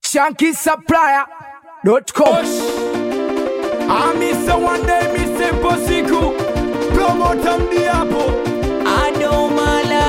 shankisupplier.com. Amisa one day misempo siku promota mdiapo Adomala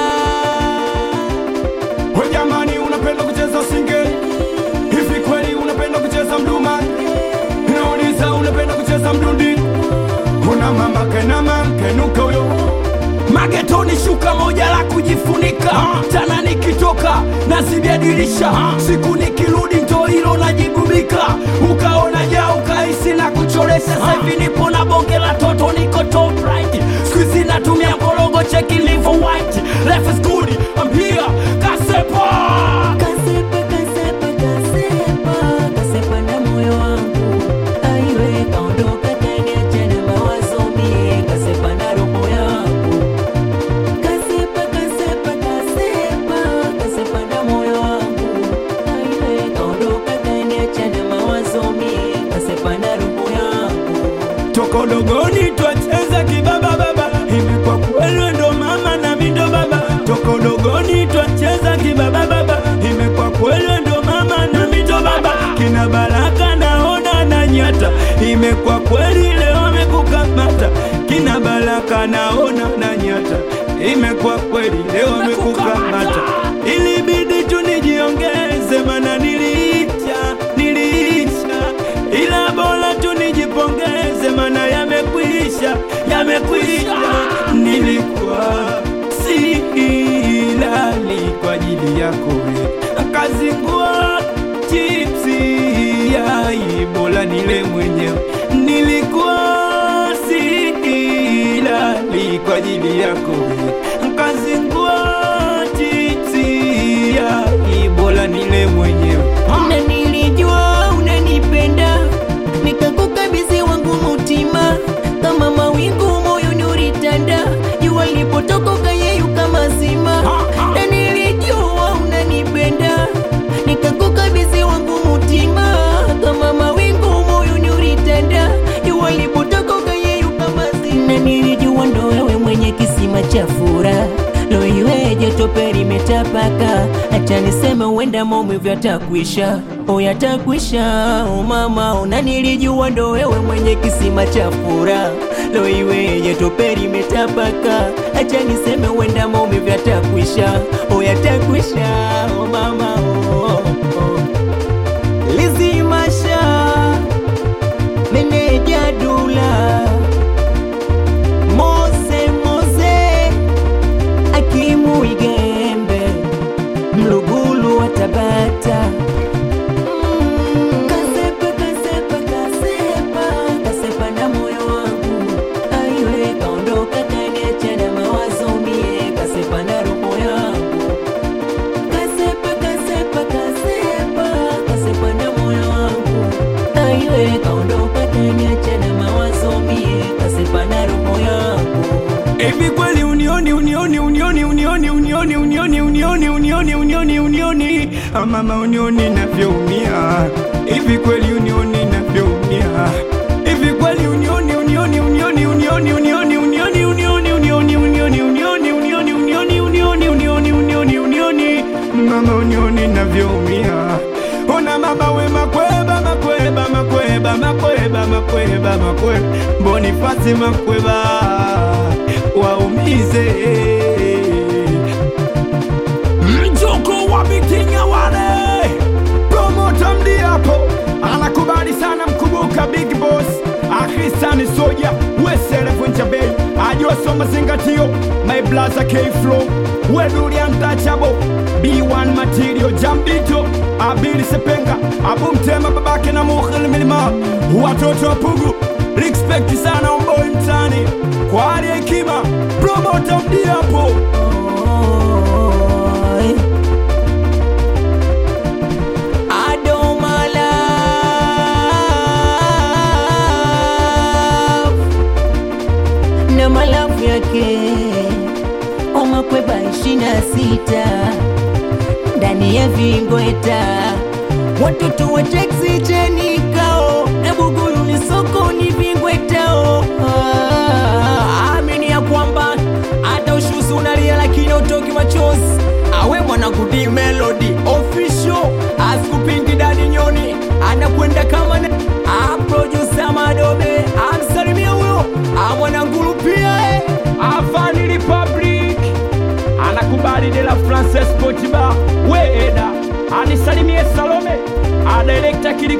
we jamani unapenda kucheza singeli hivi kweli unapenda kucheza mduma nauliza unapenda kucheza mdundi una mama kena mamkenuka huyo magetoni shuka moja la kujifunika tana nikitoka nazibia dirisha siku nikirudi ndo hilo najigubika ukaona ja ukahisi na kuchoresha sasa hivi nipo na bonge la toto niko top right skuizi natumia korogo cheki livo white life is good I'm here kasepa Kasepa, kasepa, kasepa, kasepa na moyo wangu. Aiwe, kaondoka kaniacha na mawazo mie, kasepa na roho yangu. Kasepa, kasepa, kasepa, kasepa na moyo wangu. Aiwe, kaondoka kaniacha na mawazo mie, kasepa na roho yangu. toka udogoni twacheza kibaba baba imekuwa kweli ndo mama na mindo baba toka udogoni twacheza kibaba baba imekuwa kweli ndo mama na mindo baba kina baraka naona na nyata imekuwa kweli leo amekukamata kina baraka naona na nyata imekuwa kweli leo amekukamata ilibidi tu nijiongeze mana niliisha niliisha ila bora tu nijipongeze mana yamekwisha yamekwisha nilikuwa silali kwa ajili yako we kazingua chipsi yai bora nile mwenyewe nilikuwa silali kwa ajili yako we kazingua chipsi yai bora nile mwenyewe Na nilijua unanipenda, nikakukabidhi wangu mutima, kama mawingu moyoni ulitanda, jua lipotoka ukayeyuka mazima. Na nilijua unanipenda, nikakukabidhi wangu mutima, kama mawingu moyoni ulitanda, jua lipotoka ukayeyuka mazima. Na nilijua ndo wewe mwenye kisima cha furaha Lo iweje tope limetapaka, acha niseme uenda maumivu yatakwisha, o yatakwisha, o mama, ona nilijua ndo wewe mwenye kisima cha furaha. Lo iweje tope limetapaka, acha niseme uenda maumivu yatakwisha, o yatakwisha, o mama, o, o, o. Lizimasha meneja dula Mose Mose Akimu Igembe Mlugulu wa Tabata Kasepa, kasepa, kasepa, kasepa na moyo wangu Aiwe kaondoka kaniacha na mawazo mie Kasepa na roho yangu Kasepa, kasepa, kasepa, kasepa na moyo wangu Aiwe kaondoka kaniacha na mawazo mie Kasepa na roho yangu Hivi kweli unioni unioni unioni unioni unioni unioni unioni unioni unioni unioni Ah, mama unioni navyoumia hivi kweli unioni navyoumia hivi kweli unioni unioni unioni unioni unioni unioni unioni unioni unioni unioni unioni unioni unioni unioni unioni unioni mama unioni navyoumia ona mama we makweba makweba makweba makweba makweba makweba bonifasi makweba waumize mjoko wa mitinya wale promota mdiapo anakubali sana mkubuka big boss akrisani soja weselevunja bei ajosoma zingatio my blaza k-flow wedulia ntachabo b1 material jambito abili sepenga abumtema babake na mukhil milima watoto wa pugu respect sana umboi mtani kwa hali ya hekima promota mdiapo Oi. Adomala na malafu yake omakweba ishirini na sita ndani ya vingweta watoto wa teksi chenikao na bugulu ni sokoni vingwetao ah, amini ya kwamba hata ushuzi unalia lakini utoki machozi awe mwana kudi melody official askupingi dadi nyo Frances Potiba Weeda anisalimie Salome adirekta kili